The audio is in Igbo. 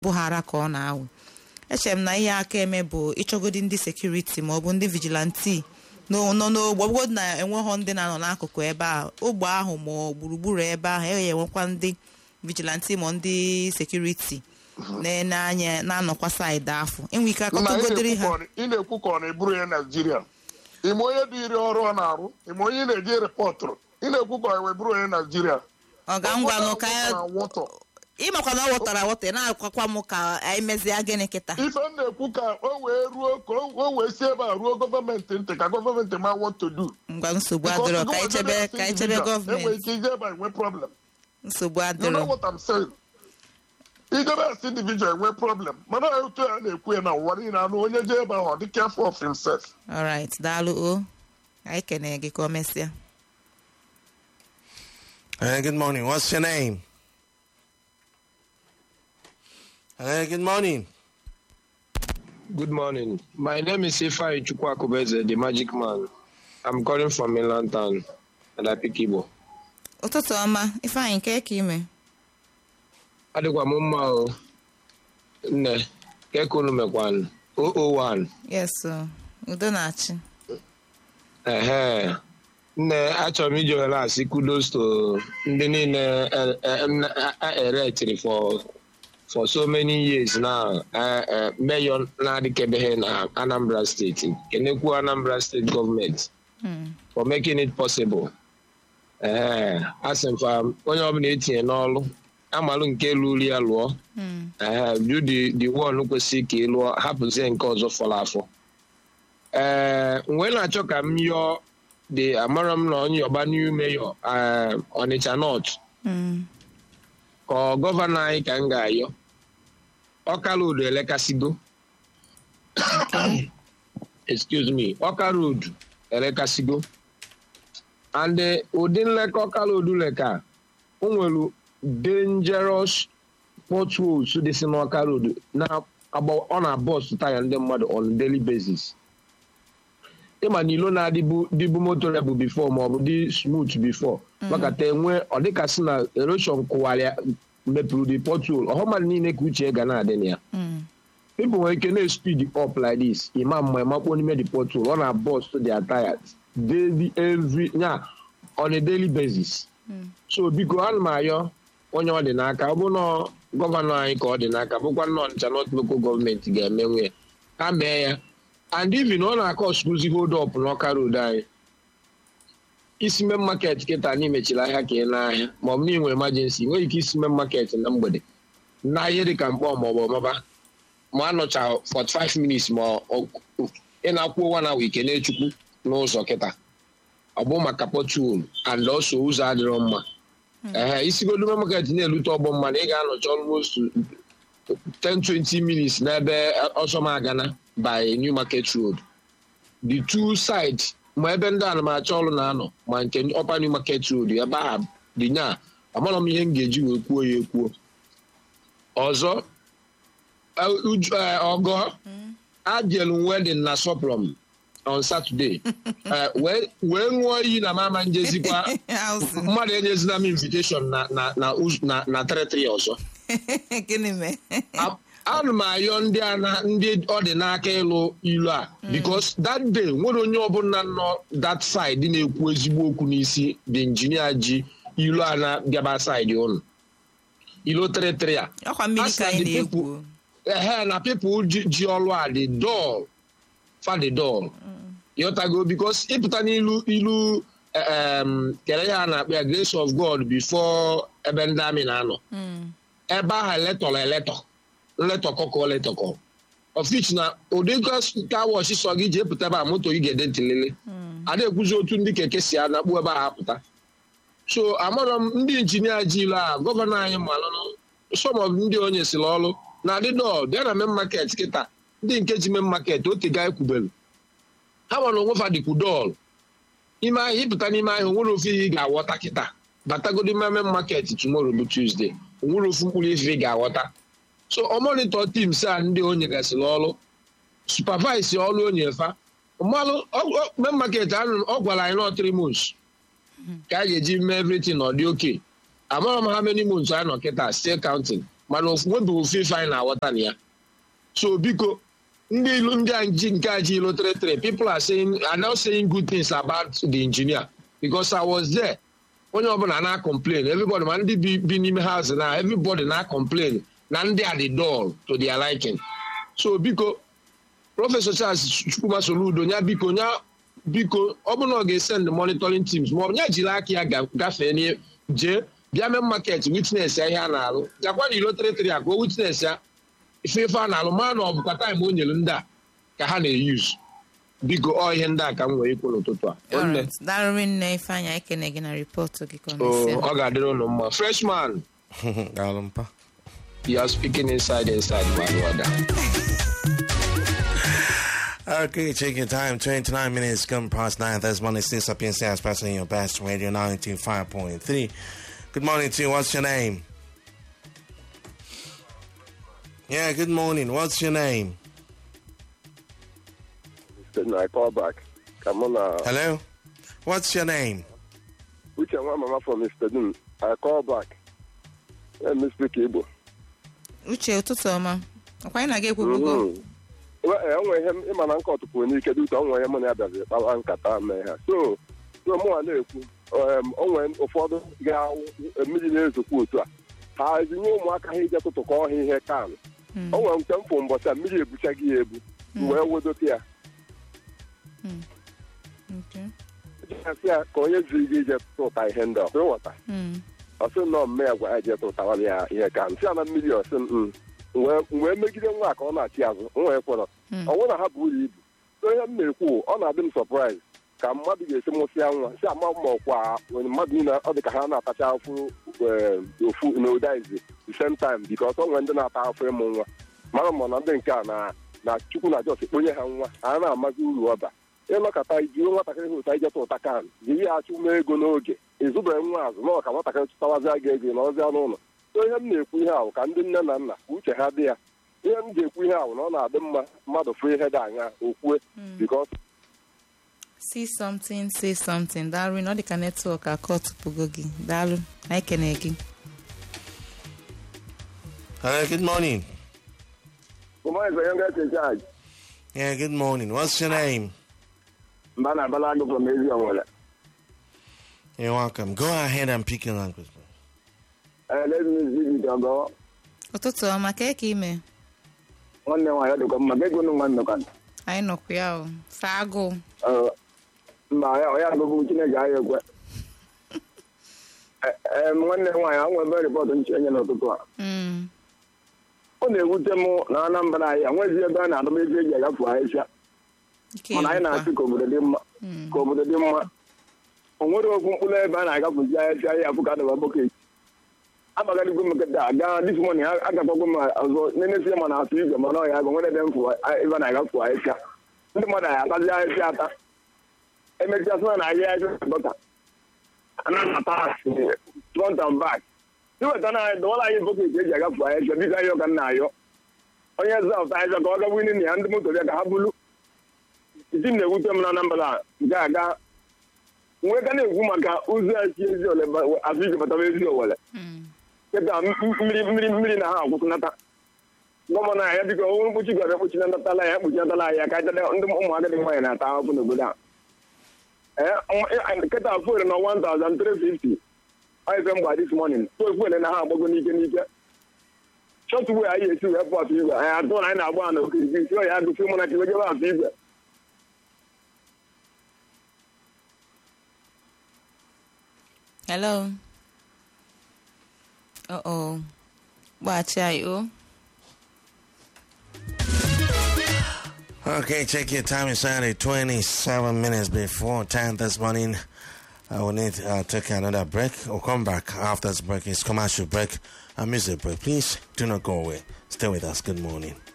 bụghara ka ọ na-awụ echere m na ihe aka eme bụ ịchọgodi ndị sekuriti ma ọ bụ ndị vigilanti nọ n'ogbe ọbụgodị na enweghọ ndị na-anọ n'akụkụ ebe a ogbe ahụ ma ọ gburugburu ebe ahụ e enwekwa ndị vigilanti ma ndị sekuriti na-ene anya na-anọkwa saịdị afọ enwe ike na ị akọtụgodiri ha na-ekwu ka ọ- ị na-ekwu ka ọ na-eburu ya naijiria ime onye dị iri ọrụ ọ na-arụ ime onye ị na-eji rịpọtụrụ ị na-ekwu ka ọ na-eburu onye naijiria ọ ga ngwanụ ka ya wọtọ ịmakwa na ọ wọtara awọta ị na-akwakwa m ka anyị mezie gịnị kịta ife m na-ekwu ka o wee ruo ka o o wee si ebe a ruo gọọmenti ntị ka gọọmenti ma what to do ngwa nsogbu Because adịrọ you ka go anyị chebe and ka anyị see chebe individual, enwere gọọmenti ike ije ebe a enwe problem nsogbu you know adịrọ what I'm saying ijebe as individual enwe problem mana otu a na-ekwu ya na ụwa niile anụ onye jee ebe ahụ ọ dị careful of himself alright daalụ o anyị kene gị ka o mesịa Hey, good morning. What's your name? Hey, good morning. Good morning. My name is Ifai Chukwakubeze, the magic man. I'm calling from mainland town, and I pick Igbo. ụtụtụ ọma ifeanyị nke ka ime Adịkwa m mma o. Nne, keka unu mekwanụ? 001. yes o. udo na-achị Ehe. Nne, achọrọ m iji ohere asị kudos to ndị niile eh, eh, m na- a- erectiri for for so many years now. Eh, eh, Mayor na-adịkebeghị na Anambra State. Kenekwu Anambra State gọọmenti. Hmm. for making it possible. Ee, asị m fa onye ọbụla etinye n'ọlụ amalụ nke lụrụ ya lụọ Hmm. ee ju the the one kwesịrị ka ị lụọ hapụzie nke ọzọ fọrọ afọ ee wee na-achọ ka m yọọ the amara m na onye ọba new mayor ee, Ọnịcha North Hmm. ka ọ gọvanọ anyị ka m ga-ayọ ọka road elekasigo excuse me ọka road elekasigo and eh, ụdị nleka ọka road leka o nwere dangerous potholes dị si n'ọka road na agba ọ na-abọs taya ndị mmadụ on daily basis ịma na ilo na-adịbu dịbu moto ya bụ bifo maọbụ dị smooth bifo makata enwe ọ dịkasị na erosion kụwara mepụrụ the pothole ọhụ mmadụ niile ka uche ga na-adị na ya Hmm. people nwere ike na-speed up like this ịma mma ịmakpọ n'ime the pothole ọ na-bust their tires daily every nya on a daily basis so biko ana m ayọ onye ọ dị n'aka ọ bụ na gọvanọ anyị ka ọ dị n'aka bụkwa nnọọ Ọnịcha North local gọọmenti ga-emenwe ya ha mee ya and even ọ na-akọ skuzi hold up n'ọka road anyị isi main market kịta na imechiri ahịa ka ị na-ahịa ma ọ bụ na ị nwere emergency nwere ike isi main market na mgbede na ihe dịka mkpọ ma ọ bụ ọmaba ma anọcha 45 minutes ma ọ- ị na-akwụ ụwa na wike na-echukwu n'ụzọ kịta ọ bụ maka potul and also ụzọ adịrọ mma ee isigodu main market na-elute ọgbọ mmadụ ị ga-anọcha almost 10-20 minutes n'ebe ọsọmagana by new market road the two sides ma ebe ndị anamacha ọrụ na-anọ ma nke ọpa new market road ebe ahụ dị nya amarọ m ihe m ga-eji wee kwuo ya ekwuo ọzọ eh, uju- eh, ọgọ ajelu wedin na soplom on saturday Eh, wee wee ṅụọ iyi na mama njezikwa House. mmadụ enyezina m invitation na na na uz- na na territory ọzọ gịnị mee A- ana m ayọ ndị a na ndị ọ dị n'aka ịlụ ilu a because that day nwere onye ọbụla nọ that side na-ekwu ezigbo okwu n'isi the injinia ji ilu a na-bịaba side ụnụ ilo tịrịtịrị a ọkwa mmiri ka anyị Asị na the na-egwu ehe na people ji ji ọlụ a dị dọl fa dị dọl ịghọtago bikos ịpụta n'ilu ilu em, kere ya a na-akpọ ya grace of god before ebe ndị amị na-anọ Hmm. ebe ahụ eletọrọ eletọ nletọkọ letọkọ ọfich na ụdị ka wọch sọ gị ji epụta ebe a moto gị ga-ede ntịlele a na-ekwuzi otu ndị keke si anakpu ebe ahụ apụta so amarọ m ndị injinia ji ilu a gọvanọ anyị malụnụ some of ndị onye siri ọrụ na adịdọ bịa na main market kịta ndị nke ji main market otega ekwubelu ha nwere onwe fa dịkwu dọl ime ahịa ịpụta n'ime ahịa onwere ofe ihe ị ga-aghọta kịta batagodi ime main market tomorrow bụ tuesday onwere ofu mkpụrụ ife ị ga-aghọta so ọ monitor teams a ndị o nyegasịrị ọrụ supervise ọrụ onye fa mmalụ main market ahụ ọ gwara anyị nọ three months ka a ga-eji mee everything ọ dị oke amara m ha many months anyị nọ kịta still counting mana nwebeghị ofe ife anyị na-aghọta na ya so biko ndị ilu ndị a ji nke a ji ilu tịrịtịrị people are saying are now saying good things about the engineer because I was there onye ọbụla na-complain everybody ma ndị bi bi n'ime house na everybody na-complain na ndị a dị dull to their liking so biko prọfesọ Charles Chukwuma Soludo nya biko nya biko ọ bụrụ na ọ ga-esend monitoring teams ma ọ bụ nya jiri aka ya ga- gafee n'ihe jee bịa mee market witness ya ihe a na-alụ jakwa na ilo tịrịtịrị a ka o witness ya ife ife a na-alụ mara na ọ bụkwa taịm o nyere ndị a ka ha na-eyuz biko ọ ihe ndị a ka m nwere ikwu n'ụtụtụ a Nwanne, Alright. daalụ nne ifeanyị anyị kene gị na ripọtụ gị ka ọ oh, mesịa. ọ ga-adịrị ụnụ mma freshman Galampa. you are speaking inside inside my brother. Okay, take your time. 29 minutes come past 9. That's Monday, 6 up in South, passing your best radio 95.3. Good morning to you. What's your name? Yeah, good morning. What's your name? Then I call back. Come on, uh, Hello? What's your name? which one mama from Mr. Dun? I call back. Let me speak Igbo. uche ụtụtụ ọma ọkwa anyị na-aga ekwubugo Mhm. Well, eh, o nwere ihe m- ịma na nkọ tụpụrụ n'ike dị ụtọ o nwere ihe mụ na ya bịaziri kpawa nkata mee ha so so mụnwa na-ekwu em, o nwere ụfọdụ ga-awụ mmiri na-ezokwa otu a ha ezinye ụmụaka ha ije tụtụkọ ọha ihe kan o nwere nke m fụ mbọchị a mmiri ebuchaghị ya ebu m wee wedote ya Okay. asị ya ka onye ziri gị ije tụta ihe ndị ọkụ ịghọta Mm. ọsị nọ mme ya gwa ya je tụtawara ya ihe ka m si ya na mmiri ọsị m wee wee megide nwa a ka ọ na-achị azụ m wee kwọrọ ọnwụ na ha bụ uru ibu so ihe m na-ekwu ọ na-adị m sọpraịz ka mmadụ ga-esi mụsịa nwa si ama ma ọkwa nwere mmadụ niile ọ dị ka ha na-atacha afụ eh, ofu na ụdaizi the same time bikos ọ nwere ndị na-ata afọ ịmụ nwa mara ma na ndị nke a na na chukwu na jos kponye ha nwa a na-amazi uru ọba ịnọkọta jiri nwatakịrị ha ụta ijeta ụta kan jiri ya achụ ume ego n'oge ịzụbeghị nwa azụ na ọka nwatakịrị chụtawazịa gị ego na ọzịa n'ụlọ so ihe m na-ekwu ihe ahụ ka ndị nne na nna ka uche ha dị ya ihe m ji ekwu ihe ahụ na ọ na-adị mma mmadụ fụ ihe dị anya okwue bikos see something say something daalụ na ọ dị ka netwọk aka ọtụpụgo gị daalụ anyị kene gị Hello, good morning. charge Yeah, good morning. What's your name? mba na abala agụ from ezi onwere You're welcome. Go ahead and pick your language. elezizibidogo ụtụtụ ọma ka ka ime nwanne nwaanyị dịkwa mma ga ego nwa nnọkọ anyị nọkwa ya o saa agụụ mba ya ya agụgụ chineke ahịa ekwe ee nwanne nwaanyị a nwebe rịpọtụ nche enye n'ụtụtụ a Mm. ọ na-ewute m na anambra anyị enwezi ebe a na-adọba ego eji agafe ahịhịa Ike mana anyị gwụkwa. na-asị ka obodo dị mma ka obodo dị mma o nwere okwu mkpụrụ ebe a na-agafezi ahịhịa ya afụ ka adọba bọket agbagadigo m nkịta gaa dis mọnin agakwago m ọzọ nenesi ma na atụ igwe mana ọya agụ nwere ebe mfụ ebe a na-agafe ahịhịa ndị mmadụ anyị atazi ahịhịa ata emechaa sị na ahịa ahịhịa dọta anata front and back iweta na anyị dọwara anyị bọket eji agafe ahịhịa biko ahịhịa ka m na-ayọ onye zọpụta ahịhịa ka ọ gagbu na ya ndị moto bịa ka ha bulu isi m na-ewute m na Anambra nke aga nwee ka na-ekwu maka ụzọ esi ezi ole afọ ije bataba ezi owere Mm. kịta mmiri mmiri mmiri na ha akwụsịnata gọvanọ anyị biko onwe mkpuchi gara ekpuchinatala ya ekpuchinatala anyị ka ndị ụmụaka dị nwaanyị na-ata ahụhụ n'obodo a ee kịta fuel na 1350 ife mgba this morning so fuel na ha agbago n'ike n'ike shọt wee anyị esi wee pụ afọ igwe anyị atụ na anyị na-agba ha na okirikiri si ya agụsi mụ na kiwejebe afọ igwe hello uh-oh gbaghachi anyị o Okay, check your time. It's only 27 minutes before 10 this morning. I will need to uh, take another break. We'll come back after this break. It's commercial break and music break. Please do not go away. Stay with us. Good morning.